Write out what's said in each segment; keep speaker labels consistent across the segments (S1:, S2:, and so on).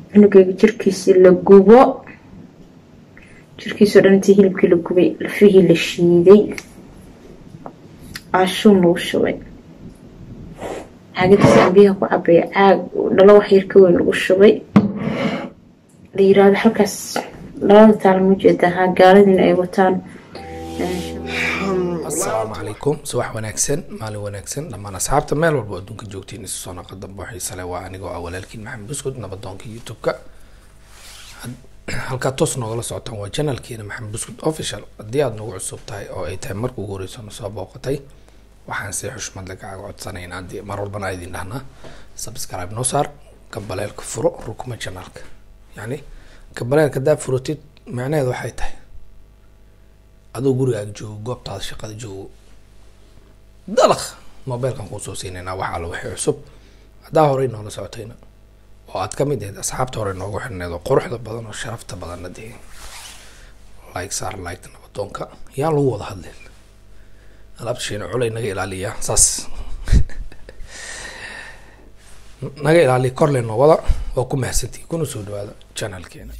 S1: cunugeyga jirkiisii la gubo jirkiisao dhan intii hilibkii la gubay lafihii la shiiday caashuun lagu shubay caagadiisaan biyaha ku cabaya caag dhalo wax yar ka weyn lagu shubay la yiraahdo halkaas labada taal ma jeedaa haa gaaladiina ay wataan
S2: asalaamu calaykum subax wanaagsan maalin wanaagsan dhammaan asxaabta meel walba oo adduunka joogtiin isu soo naqa dambe xiise leh waa anigoo ah walaalkiin maxamed buskud nabadoonka youtube-ka halkaa toos noogala socotaan waa janalkeena maxamed buskud official haddii aada nagu cusub tahay oo ay tahay marka ugu horeyso na soo booqatay waxaan si xushmad le kaaga codsanayn haddii mar walbana a idin dhahnaa subscribe noo saar gambaleelka furo rukuma janalka yacni gambaleelka haddaa furotid macnaheedu waxay tahay adoo gurigaaga joogo goobtaada shaqada joogo dalaq mobeilkan kuusoo siinaynaa wax alla wixii cusub haddaa horey noola socotayna oo aad ka mid ahayd asxaabta hore noogu xirneed oo quruxda badan oo sharafta badanna dee like saar like nabadoonka yaa lagu wada hadlin alaabta shiina culay naga ilaaliya saas naga ilaaliya korle noo wada waa ku mahadsantihi kuna soo dhawaada channelkeena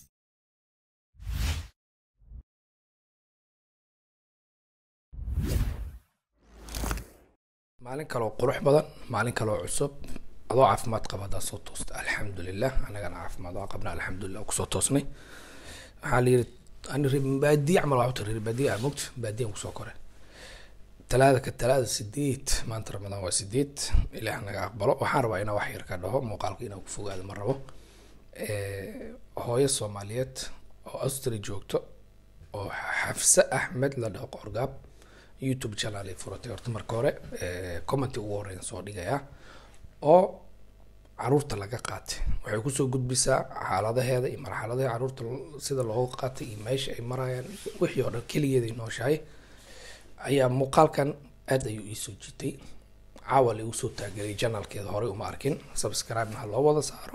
S2: maalin kaleoo qurux badan maalin kaleoo cusub adoo caafimaad qaba haddaa soo toosta alxamdulilah anagana caafimaad waa qabna alxamdulilah kusoo toosnay waxaa la yiri ani baadiye camal waa uta reer baadiye ah mogta baadiyan kusoo koray talaada ka talaada sideed maanta ramadaan waa sideed ilaah naga aqbalo waxaan rabaa inaa wax yar ka dhaho muuqaalka inaan ku fogaado ma rabo hooyo soomaaliyeed oo austria joogto oo xafse axmed la dhaho qorgaab youtube channel ay furatay horta marka hore commenti ugu horeyn soo dhigayaa oo caruurta laga qaatay waxay kusoo gudbisaa xaaladaheeda iyo marxaladaha caruurta sida looga qaatay iyo meesha ay marayaan wixii oo dhan keligeeda ay nooshahay ayaa muuqaalkan aad ayuu iisoo jitay caawa lagu soo taageeray janalkeeda horey uma arkin subscribe-na ha loo wada saaro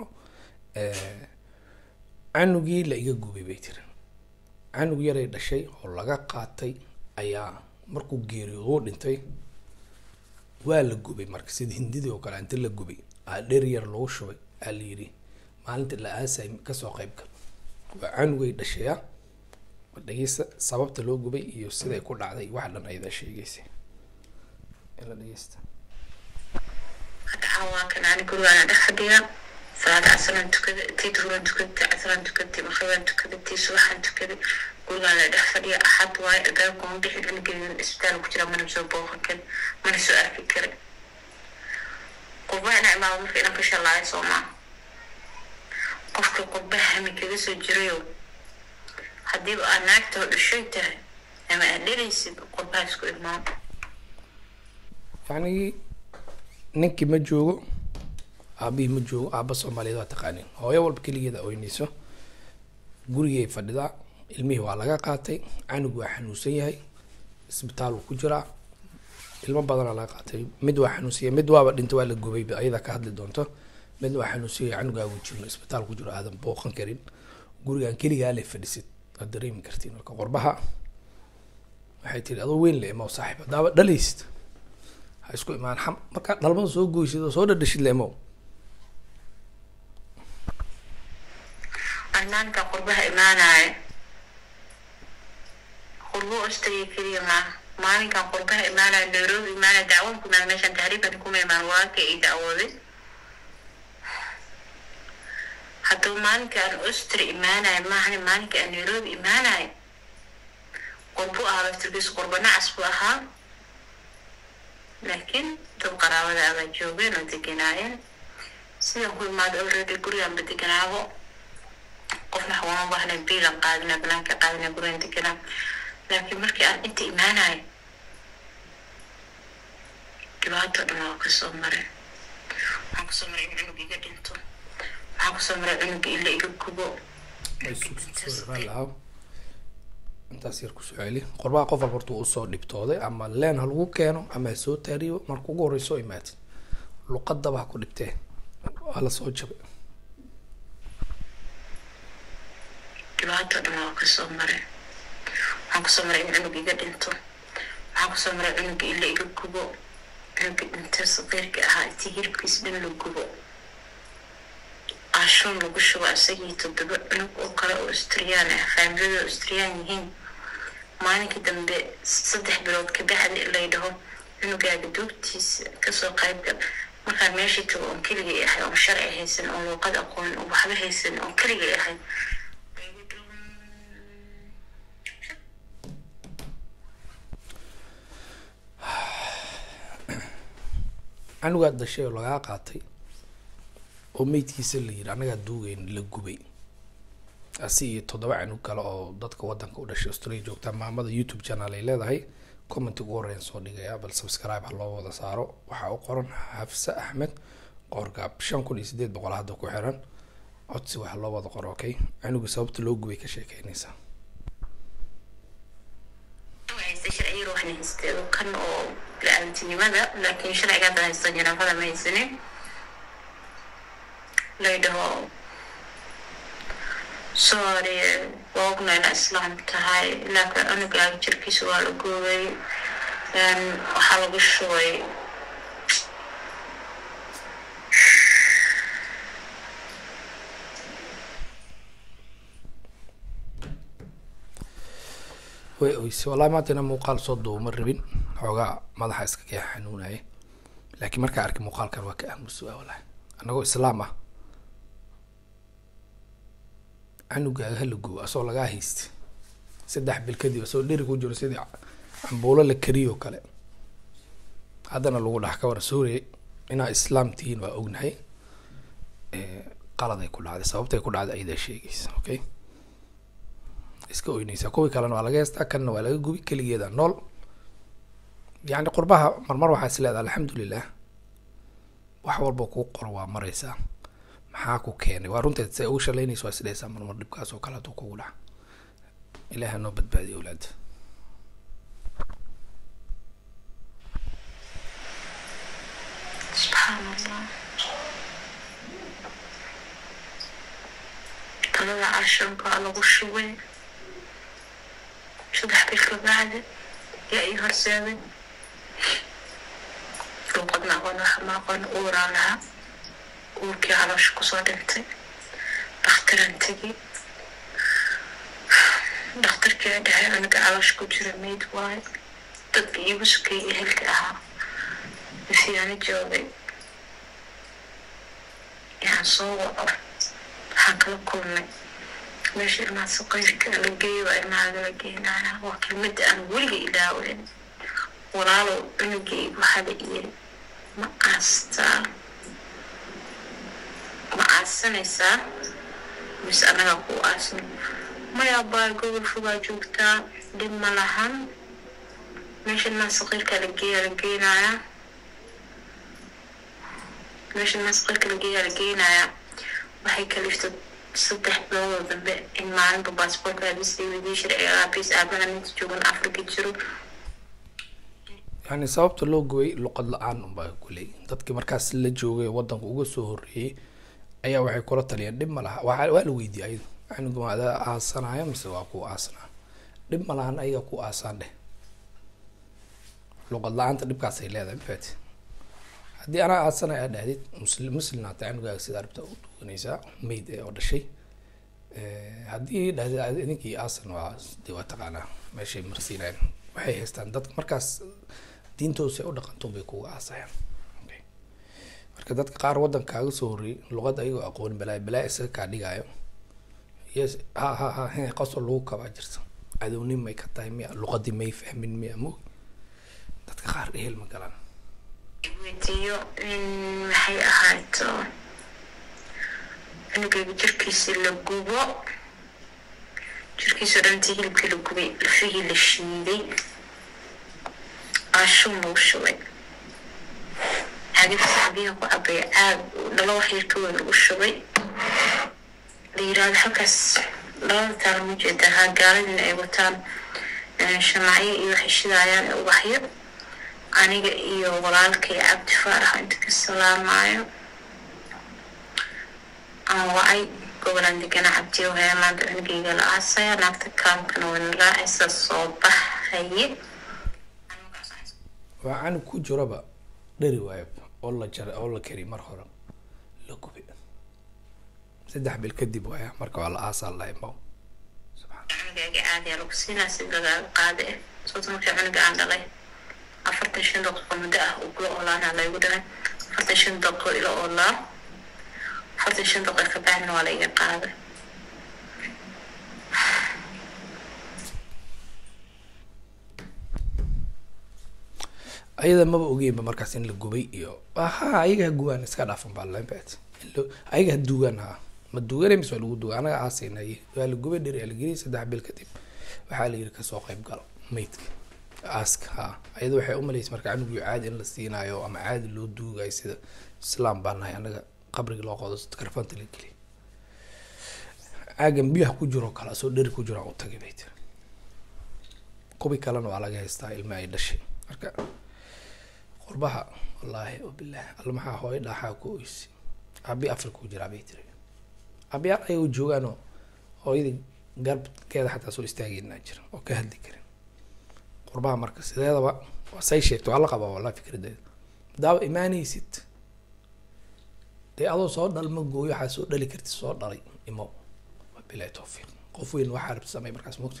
S2: canugii la iga gubay bay tiri canug yaray dhashay oo laga qaatay ayaa markuu geeriyoodo u dhintay waa la gubay marka sida hindidii oo kale inta la gubay aa dheer yar lagu shubay aa la yidhi maalinta la aasay kasoo qayb gal waa canugay dhashaya dhegeysta sababta loo gubay iyo siday ku dhacday wax dhan ayada sheegaysa ila dhegeysta
S3: hadda caawaankan ani gurigaana dhex fadhiya salaada casaraan tukada tii duhuran tukada casaraan tukada maqribaan tukada tii subaxaan tukada gurigaan la dhex fadhiya axad waaye albaabka ma bixi cunugeygan isbitaal ku jira mana soo booqan karin mana soo arki karin qurbaha ina imaado marka inan ka shalaayo soo maa qofka qurbaha hami kaga soo jirayo haddiiba aad naagtoo dhashay tahay ama aad dhelaysid qurbaha isku imaan
S2: yacni ninkii ma joogo aabihii ma joogo aaba soomaaliyeed waa taqaanin hooyo walba keligeeda oynayso gurigay fadhidaa ilmihii waa laga qaatay canug waa xanuunsan yahay isbitaal uu ku jiraa ilmo badanaa laga qaatay mid waa xanuunsan yahay mid waaba dhinta waa la gubay ayada ka hadli doonto mid waa xanuunsan yahay canugaa uu jirno isbitaal ku jiro aadan booqan karin gurigan keligaa le fadhisid waad dareemi kartiin marka qorbaha waxay tiri adoo weyn le imow saaxiib haddaaba dhalaysid ha isku imaan xam markaa dhalmada soo goysid oo soo dhadhashid le imow
S3: arnaanka qurbaha imaanaya qurbo ostaya keliya maaha maalinkan qurbaha imaanaya nairobi imaanaya dacwan ku imaan meeshan tahriibkan kuma imaan walaalka ay dacwooday haddaba maalinka aan ostri imaanaya maahane maalinka aan nairobi imaanaya qurbo ahaa laftirkiisu qurbo nacas buu ahaa laakiin dad qaraabada abaa joogeen oo deganaayeen sidan ku imaado already guriganba deganaabo qofna xawama baahna biilan qaadina banaanka qaadina gurigan deganaa laakiin markii aan inta imaanayo dhibaato dhan waa kasoo maray waxaan kusoo maray in cunug iga dhinto waxaan kusoo maray cunuga ila iga gubo
S2: intaas yar kusoo celi qorbaha qof walba horta uu usoo dhibtooday ama leen ha lagu keeno ama ha soo taariibo marka ugu horeyso imaatid luqadaba ha ku dhibtee waa lasoo jabay
S3: dhibaato dhan waa kasoo maray waxaan kusoo maray in cunug iga dhinto waxaan kusoo maray cunuga ila iga gubo cunuga dhinta saqiirka ahaa intii hilibkiisa dhan la gubo caashuun lagu shubo isagii toddoba cunug oo kale oo austriyaan ah faamilada austriyaan yihiin maalinkii dambe saddex bilood ka bacdi lay dhaho cunugaaga duugtiisa kasoo qaybgal markaan meeshii tago oon keligay ahay oon sharci haysan oon luuqad aqoon oon waxba haysan oon keligay ahay
S2: canugaad dhashay oo lagaa qaatay oo meydkiisa la yiri annagaa duugeyn la gubay asi iyo toddoba canug kale oo dadka wadanka u dhashay australia joogta maamada youtube channel ay leedahay comment ugu horeyn soo dhigaya bal subscribe ha loo wada saaro waxaa u qoran xafse axmed qoorgaab shan kun iyo sideed boqol hadda ku xiran codsi waxa loo wada qoro okay canuga sababta loo gubay ka sheekeynaysaa
S3: haysta sharciga waxna haystay kan oo la-aantinimada laakiin sharciga hadda haysta janaafada ma haysanin lay dhaho sorry waa ogna inaa islaam tahay laakiin cunugaaga jirkiisa waa la goobay waxaa lagu shubay
S2: way oyse wallahi maanta ina muuqaal soo duubo ma rabin xoogaa madaxa iska kee xanuunaya laakiin markaa arkay muuqaalkan waa ka aamusu ah wallahi annagoo islaam ah canugaaga hala gubo asoo lagaa haysta saddex bil kadib asoo dheri ku jiro sidii cambuulo la kariyo kale haddana lagu dhax ka wara suuriya inaa islaam tihiin waa ognahay qaladay ku dhacday sababtay ku dhacday ayadaa sheegaysa okay iska oynaysaa kuwii kalena waa laga heystaa kanna waa laga gubi keligeeda nool yacni qurbaha marmar waxaa is leedaha alxamdulilah wax walba kuu qoro waa maraysaa maxaa ku keenay waa runteed se ugu shalaynaysa waa isdhehaysaa marmar dhibkaas oo kale hadduu kugu dhaca ilaaha noo badbaadiya awlaada
S3: subxaan allah talada cashankaa lagu shubay saddex bil ka bacdi yaa ii horseeday luuqadna aqoon waxa ma aqoon uuraan lahaa uurkii caloosha kusoo dhintay dhakhtaraan tegi dhakhtarkii a dhahay aniga caloosha ku jira mayd waayo dadka iigu sukay ehelka ahaa masiyaano joogay yaan soo waco waxaan kala kulmay meesha ilmaha saqayrka la geeyo waa ilmahaga la geenaya waa kelmada aan weliga ilaaweyn walaalow cunugayga waxaa la yiri ma aastaa ma aasanaysaa mise annagaa ku aasan maya baa gobol fogaa joogtaa dhib ma lahan meesha ilmaha saqayrka la geeya la geenaya meesha ilmaha saqayrka la geeya la geenaya waxay kaliftay saddex biloodoo dambe in maalinba baasboorka aabisay weydiye sharciga aabiis aabana ninta joogan afrika jiro
S2: yani sababta loo gubay luqad la-aan unbaa kuley dadkii markaas la joogay wadanka uga soo horeeyey ayaa waxay kula taliyeen dhib ma laha waa waa la weydiiyey ayadu canuga ma adaa aasanaya mise waa ku aasanaa dhib ma lahan ayaga ku aasaan dheh luqad la-aanta dhibkaasay leedahay mafati haddii anaa aasanay aa dhahdid musli muslimnaata canugaaga sidaa dhibta u duwanaysaa mayd ee oo dhashay haddii dhahdid idinkii aasan waa de waa taqaanaa meeshay marsiinayaan waxay haystaan dadka markaas diintoosa u dhaqanto bay kuga aasayaan marka dadka qaar waddankaaga soo horreeyay luqadda ayagoo aqoon balaa balaa isaga kaa dhigaayo yes ha ha ha he qosol lagu kabaa jirta cadownin may ka tahay miya luqadii may fahmin miya mo dadka qaar ehel ma galaan
S3: weydiiyo in maxay ahaato cunugayga jirkiisa la gubo jirkiisao dhantii hilibkii la gubay lafihii la shiiday aashuun lagu shubay caagada saxbiyaha ku cabaya caag dhalo wax yar ka weyn lagu shubay la yiraahdo halkaas labada taala ma jeedaa haa gaaladina ay wataan shamacyo iyo waxay shidaayaan ubaxyo aniga iyo walaalkay cabdi faarax inta ka salaamayo aan wacay gobolaan degana cabdiyo haya maanta cunugayga la aasaya naagta kaamkana wayna raacaysa soo baxaye
S2: waa canug ku jiraba dheri waayab oo la jaray oo la kari mar hore la gubay saddex bil kadib waaya marka waa la aasaa la imo
S3: cunugaaga caadiya lagu siinaa si lagaaga qaada eh sababta markii cunuga aan dhalay afartan shan daqiiqo muddo ah uu kula oolaana laygu dhalay afartan shan daqiiqo ila oolaa afartan shan daqiiqo ka bacdina waa laiga qaaday
S2: ayada maba ogeynba markaas in la gubay iyo ha ayaga ha gubaan iska dhaafan baa lambet ayaga ha duugaan ha ma duugana mise waa lagu duuga anaga aasaynaye waa la gubay dheri la geliyay saddex bil kadib waxaa la yiri kasoo qayb galo maydka aaska ha ayada waxay umalaysa marka canugu caadi in la siinaayo ama caadi loo duugayo sida islaam baa nahay anaga qabriga loo qodo karfanta la geliy caagan biyaha ku jiro kale asoo dheri ku jiro aan u tagay bay tiri kubi kalena waa laga haystaa ilma ay dhashay marka qurbaha wallaahi wabilahi alla maxaa hooyo dhaaxaa ku oysi abi africa u jiraa bay tiri abiyaal ayaga u joogaanoo hooyadii garbkeeda xataa soo istaageynaa jira oo ka hadli karin qurbaha marka sideedaba waa say sheegto waa la qabaa wallahi fikradeeda daaba imaanaysid dee adoo soo dhalma gooyo waxaa soo dhali kartid soo dhalay imo wabilahi tawfiiq qof weyn waxaa rabta samey markaas mogta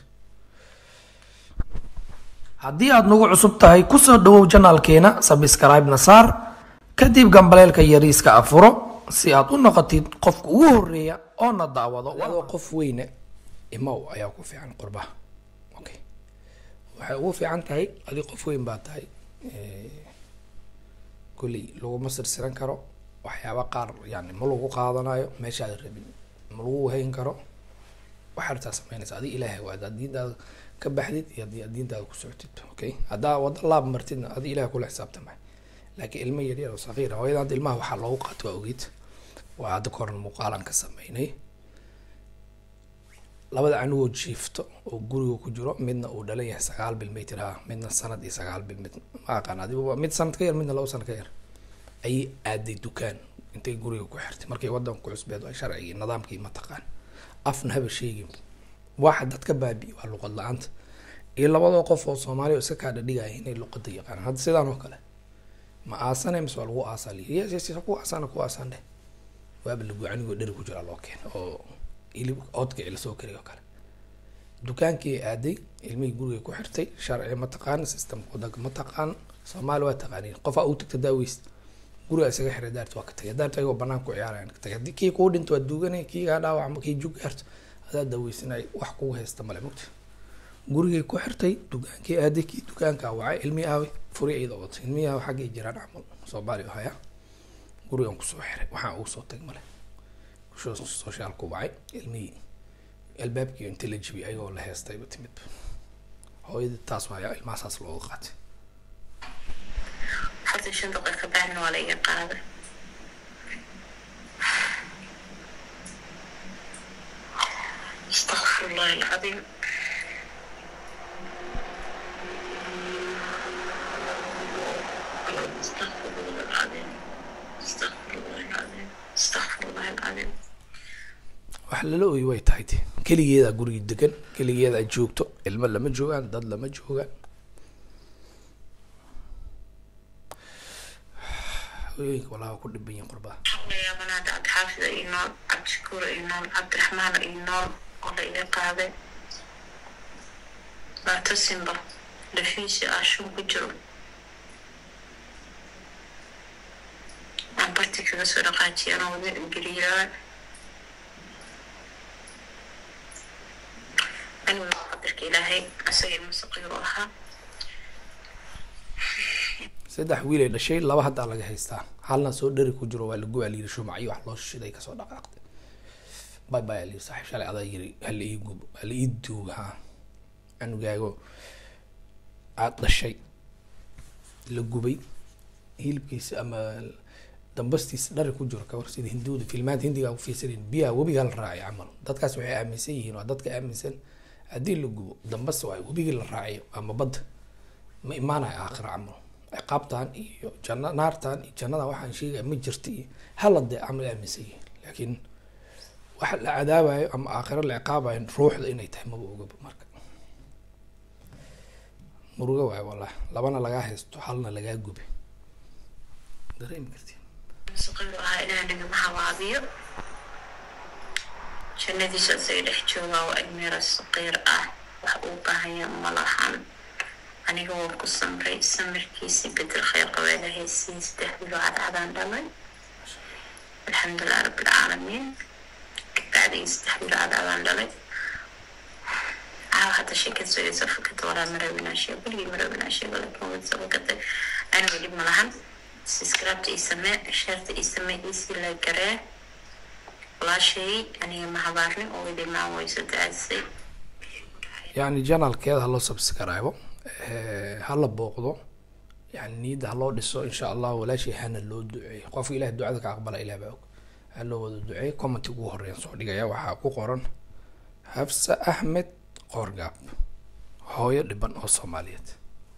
S4: haddii aad nagu cusub tahay kusoo dhawow janaalkeena sabscribe-na saar kadib gambaleelka yariiska afuro si aad u noqotid qofka ugu horeeya oo na daawado
S2: adoo qof weyne imow ayaa ku fiican qurbaha okay waxay ugu fiican tahay adi qof weyn baa tahay kolley laguma sirsiran karo waxyaaba qaar yani ma lagu qaadanayo meeshaada rabin ma lagu hayn karo waxaa rabtaa sameynaysa adi ilaahay waada ad diintaada ka baxdid iyo haddii aad diintaada ku socotid okay haddaa wada laab martidna adi ilahay kula xisaabtamay laakiin ilmo yaryar oo sakiir ah hooyada hadda ilmaha waxaa loogu qaato waa ogid waa hadda ka horan muuqaalan ka sameynay labada anigoo jiifto oo guriga ku jiro midna uu dhalan yahay sagaal bil may tiraha midna sanad iyo sagaal bil mid ma aqaan adigu mid sanad ka yar midna laba sanad ka yar ayay aaday dukaan intay guriga ku xirtay markay wadanka ku cusbeed waa sharcigii nidaamkii mataqaan afna haba sheegin waxa dadka baabi waa luqad la-aanta iyo labadoo qof oo soomaaliya oo iska kaadha dhigaya inay luqada yaqaanaan hadda sidaan oo kale ma aasane mise waa lagu aasaa liyi yes yes yes ku aasana ku aasaan dheh waaba lagu anigoo dheri ku jira loo keena oo hilib oodka ila soo kariy oo kale dukaankii aaday ilmihii guriga ku xirtay sharci ma taqaan systemka wadanka ma taqaan soomaali waa taqaaniin qofaa uu tagta daaweys guriga isaga xiray daarta waa ka tagay daarta ayagoo banaan ku ciyaarayan ka tagay haddii kii kuu dhinto waa duuganay kii kaa dhaawacmo kii jug gaarto adaa daaweysanay wax kugu haysta male mugta gurigay ku xirtay dukaankii aaday kii dukaankaa wacay ilmihii aaway furi iyada watay ilmihii aawa xaggay jiraan camal soomaali oo haya gurigan kusoo xiray waxaan ugu soo tag male soshaalku wacay ilmihii albaabkii inta la jibiyay ayagoo la heestayba timid hooyadii taas waaya ilmahasaas looga qaatay
S3: afartan shan daqiiqo ka bacdina waa laiga qaaday استغفر الله العظيم استغفر الله العظيم استغفر الله العظيم استغفر الله العظيم
S2: wax lala oyi way tahay de keligeedaa gurigi degan keligeedaa joogto ilmo lama joogaan dad lama joogaan hooyooyinka walaa waa ku dhiban yihin qurbaha
S3: حولي بنات عبد حافظ إينول عبد شكور إينول عبد الرحمن إينول ولا إذا قاعدة لا تسمى لفيسي أشوف بجرو عم برتي كذا سرقاتي أنا وذي القريرة أنا قدرك إلهي أسوي المستقيم وها
S2: saddex wiil ay dhashay laba haddaa laga haystaa halna soo dheri ku jiro waa lagu alyiri shumacyo wax loo shishiday kasoo dhaqaaqday bay bay alyiri saaxiib shalay adaa yiri hala ii gub hala ii duuga ha anugaago aad dhashay la gubay hilibkiisa ama dambastiisa dhari ku jiro kawar sida hinduuda filmaanta hindiga ku fiirsaneen biyaha webiga la raacay camal dadkaas waxay aaminsan yihiin waa dadka aaminsan haddii la gubo dambas waa webigii la raacayo ama badda ma imaanayo aakhira camal ciqaabtan iyo janna naartan iyo jannadan waxaan sheegaya ma jirta iyo hala dee camal aaminsan yihiin laakiin waxa la cadaabayo ama aakhiro la ciqaabayo ruuxda inay tahay maba ogaba marka muruga waayo wallah labana lagaa haysto halna lagaa gube dareemi kartiin
S3: المستقيم وها إلهي نبي محوابيو jannadiisa isaga dhex joogaa waa ilmeera saqiir ah wax uu baahaya ma lahan aniga waan ku samray samirkiisii bedel khayr qabeeda haysiin saddex bilo cadcadaan dhalay alxamdulilah rabbilcaalamiin bacdigii saddex bilo cadcadaan dhalay caawa hadda sheekad sugaysa fakada walaa marawinaa sheego weligii marawinaa sheego laakiin wadsa fakatay aniga dhib ma lahan subscribeta ii samee sheerta ii samee iisii la garee walaashay aniga ma habaarnin oo idimaan wayso daadisay
S2: yani janalkeeda haloo subscribe hala booqdo yani niyadda haloo dhiso insha allah walaashii hana loo duceeyo qofka ilaah ducada ka aqbala ilah baa og ha loo wada duceeyo commenti ugu horeeyan soo dhigaya waxaa ku qoran xafsa axmed qoorgaab hooyo dhiban oo soomaaliyeed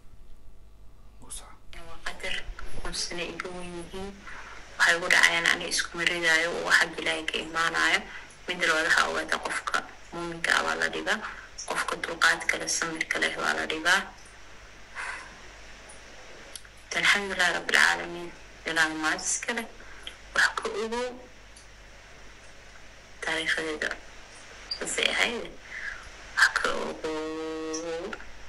S3: waa qadar kunsana iga wen yihiin waxay ugu dhacayaan ani isku maridaayo oo waxa ilaahay ka imaanayo mid loodaha ogaada qofka muuminka ah waa la dhigaa qofka dulqaadka leh samirka leh waa la dhigaa alxamdulilahi rabbilcaalamiin ilaahay maad iska leh wax ka ogow taariikhadeeda saasay ahayd wax ka ogow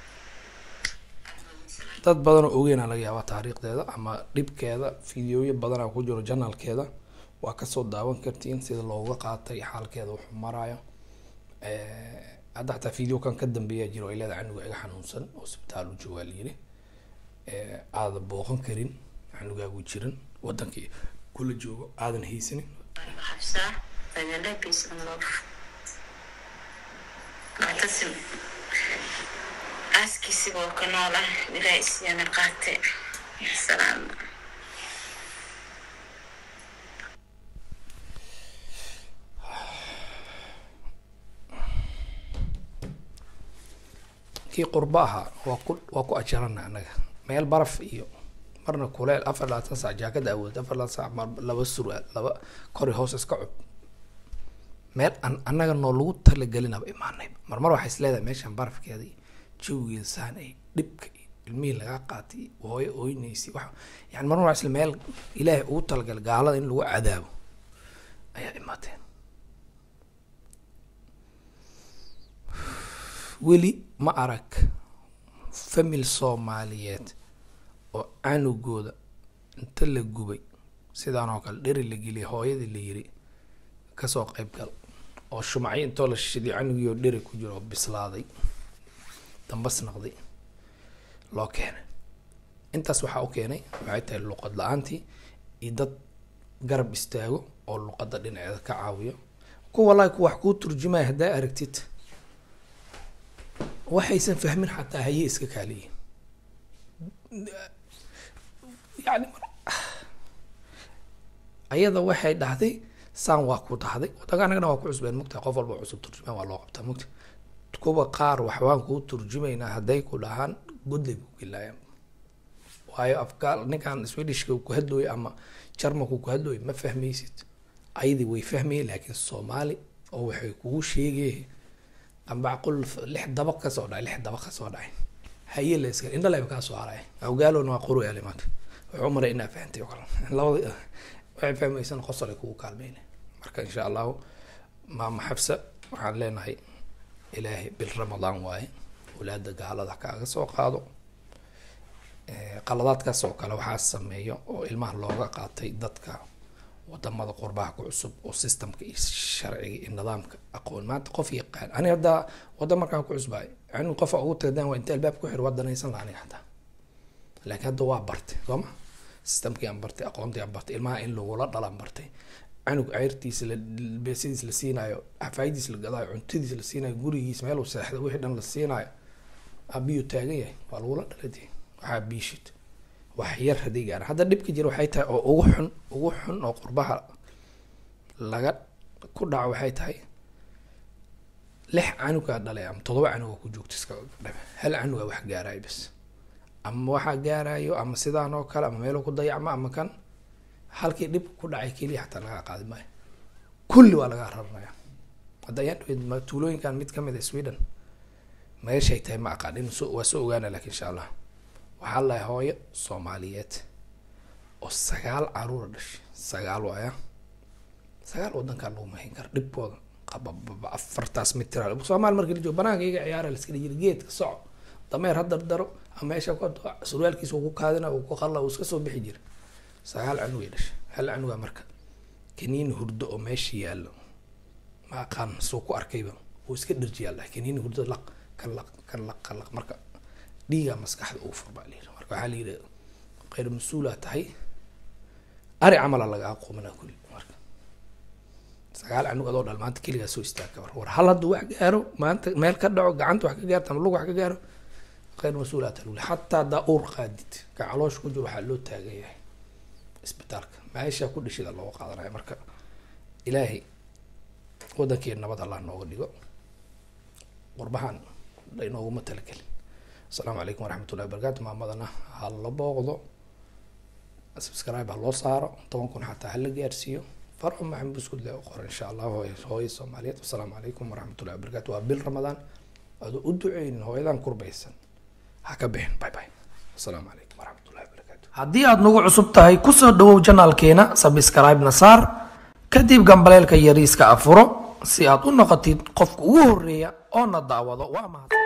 S2: dad badan oo ogeynaa laga yaabaa taariikhdeeda ama dhibkeeda fideoyo badanaa ku jiro janalkeeda waa kasoo daawan kartiin sida looga qaatay xaalkeeda wuxuu maraayo hadda xataa video kan ka dambeeya jiro ay leedahay canuga iga xanuunsan oo isbitaal u joogaa layiri aada booqan karin canugaagu jiran wadankii kula joogo aadan haysanin
S3: aniga xabsaa badale peace and love maatasim aaskiisiba oo ka nool ah ilaa isyana qaate salaam
S2: kii qurba ahaa waa ku waa ku ajarana anaga meel baraf iyo marna kuleel afar labaatan saac jaakada awood afar labaatan saac mar laba surwaal laba kori hoos iska cub meel an annaga noo lagu talagelinaba imaanay marmar waxay is leedahay meeshan barafkeeda iyo jawigeeda saan ay dhibka iyo ilmihii lagaa qaatay hooyo ooynaysi wax yani marmar waa isla meel ilaahay ugu talagalay gaalada in lagu cadaabo ayaa imaateen weli ma arag famil soomaaliyeed oo canugooda inta la gubay sidaan oo kale dheri la geliyay hooyadii la yiri kasoo qayb gal oo shumacyo intoo la shiday canugii oo dheri ku jiro oo bislaaday dambas naqday loo keenay intaas waxaa u keenay waxay tahay luqad la-aantii iyo dad garab istaago oo luqadda dhinaceeda ka caawiyo kuwa wallaahi ku wax kuu turjumaya haddaa aragtid waxaysan fahmin xataa haye iska kaaliyiin yani ayada waxay dhahday saan waa ku dhahday wadanka anagana waa ku cusbeen mugta qof walba cusub turjumaan waa loo qabtaa mugta kuwa qaar waxbaan kuu turjumaynaa hadday ku dhahaan godlay ku gelaayaan waayo afgaal ninkan swedishka ku hadlooyo ama jarmanku ku hadlooyo ma fahmaysid ayadii way fahmayeen laakiin soomaali oo waxay kugu sheegay ambacqul lix dabaq ka soo dhacay lix dabaq ka soo dhacay haye la iska indhalayba kaa soo haraya awgaalona waa quru yaale maanta wuxuu maray inaa fahantay oo kale labada waxay fahmaysan qosol ay kugu kaalmeyna marka insha allahu maama xabsa waxaan leenahay ilaahay bil ramadaan waaye walaada gaalada kaaga soo qaado qaladaadkaas oo kale waxaa sameeyo oo ilmaha looga qaatay dadka wadamada qurbaha ku cusub oo systemka iyo sharciga iyo nidaamka aqoon maanta qof yaqaan ani haddaa wadan markaan ku cusbaay anigu qofa ugu tagadan waa inta albaab ku xir waa danaysan la aniga hataa laakiin hadda waa bartay soo ma systemkii aan bartay aqoontii aan bartay ilmaha in lagula dhalaan bartay canug ceyrtiisa la beesidiis la siinaayo xafaayidiis la gadaayo cuntadiis la siinaayo gurigiis meel uu seexda wixii dhan la siinaayo abiyuu taagan yahay waa lagula dhalade waxaa biishid wax yar haday gaaraan hadda dhibka jira waxay tahay oo ugu xun ugu xun oo qurbaha laga ku dhaco waxay tahay lix canugaa dhalay ama todoba canuga ku joogto iska dhabe hal canuga wax gaarayo bas ama waxaa gaarayo ama sidaan oo kale ama meelo ku dayacmo ama kan halkii dhib ku dhacay keliya xataa lagaa qaadi maayo kulli waa lagaa raranaya hadda ayaan dhaweyd tuulooyinkan mid kamid a sweden meeshay tahay ma aqaan in so waa soo ogaana lakin insha allah waxaa lahay hooyo soomaaliyeed oo sagaal caruura dhashay sagaal waaya sagaal wadankaa lagu mahin kara dhibkooda qabababa afartaas mitir soomaali markii la joogo banaanka iga ciyaara la iska dhijiri geedka soco dameer ha dardaro ama meesha ku surwaalkiisa uu ku kaadina uu ku qalla uu iska soo bixi jira sagaal canugay dhashay hal canugaa marka kaniini hurdo oo meesha yaallo ma aqaan suu ku arkayba uu iska dharjiyaa lahay kaniini hurdo laq kan laq kan laq kan laq marka dhiigaa maskaxda ugu furbaa la yidhi marka waxaa la yidhi khayr mas-uulaa tahay ari camala laga aqoomanaa kulli marka sagaal canug adoo dhal maanta keligaa soo istaagka war war hal hadduu wax gaaro maanta meel ka dhaco gacanta wax ka gaarto ama lug wax ka gaaro khayr mas-uulaa tahay wuli xataa haddaa uur qaadid ka caloosha ku jiro waxaa loo taagan yahay isbitaalka meesha ku dhishida looga qaadanayo marka ilaahay wadankeena nabad allah nooga dhigo qurbahan inooguma talagelin asalaamu calaykum waraxmatullahi wabarakatu maamadana ha la booqdo subscribe ha loo saaro toban kun xataa hala gaarsiiyo faro maxamed buskud le u qoran insha allah hooy hooyo soomaaliyeed wasalaamu calaykum waraxmatullahi wabarakatu waa bil ramadaan adoo u duceynin hooyadan kurbaysan ha ka bixin bye bye asalaamu calaykum waraxmatullahi wabarakatu
S4: haddii aad nagu cusub tahay kusoo dhawow janaalkeena sabscribe-na saar kadib gambaleelka yariiska afuro si aad u noqotid qofka ugu horeeya oo na daawado waa mahad